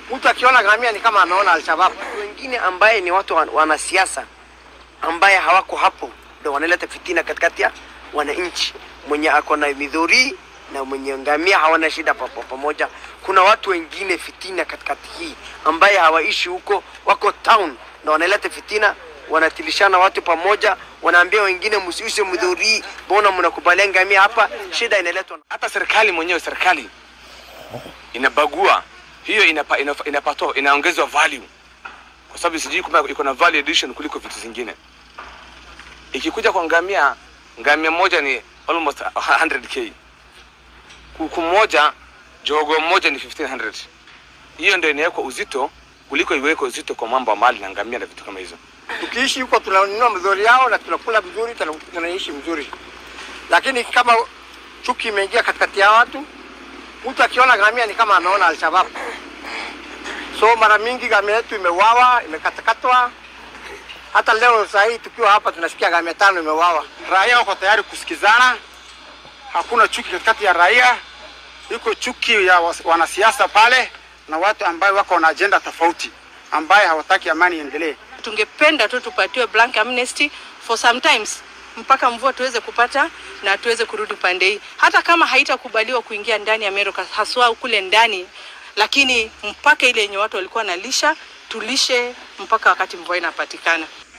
Mtu akiona ngamia ni kama ameona Alshabab. Wengine ambaye ni watu wan- wanasiasa ambaye hawako hapo ndio wanaleta fitina katikati ya wananchi. Mwenye ako na midhuri na mwenye ngamia hawana shida papo pamoja. Kuna watu wengine fitina katikati hii ambaye hawaishi huko, wako town na wanaleta fitina, wanatilishana watu pamoja, wanaambia wengine msiuse midhuri, mbona mnakubalia ngamia hapa? Shida inaletwa na hata serikali mwenyewe serikali inabagua hiyo inapa, inapa, inapatoa inaongezwa value kwa sababu sijui kama iko na value addition kuliko vitu zingine ikikuja kwa ngamia ngamia moja ni almost 100k kuku moja jogo moja ni 1500 hiyo ndio inawekwa uzito kuliko iwekwe uzito kwa mambo ya mali na ngamia na vitu kama hizo tukiishi huko tunanunua mzuri yao na tunakula vizuri, tuna- tunaishi mzuri, lakini kama chuki imeingia katikati ya watu, mtu akiona ngamia ni kama ameona Alshabab. So mara mingi ngamia yetu imeuawa, imekatakatwa. Hata leo saa hii tukiwa hapa tunasikia ngamia tano imeuawa. raia wako tayari kusikizana, hakuna chuki katikati ya raia. Iko chuki ya was- wanasiasa pale na watu ambayo wako na ajenda tofauti, ambaye hawataki amani iendelee. tungependa tu tupatiwe blank amnesty for sometimes mpaka mvua tuweze kupata na tuweze kurudi pande hii, hata kama haitakubaliwa kuingia ndani ya Meru haswa kule ndani, lakini mpaka ile yenye watu walikuwa nalisha tulishe mpaka wakati mvua inapatikana.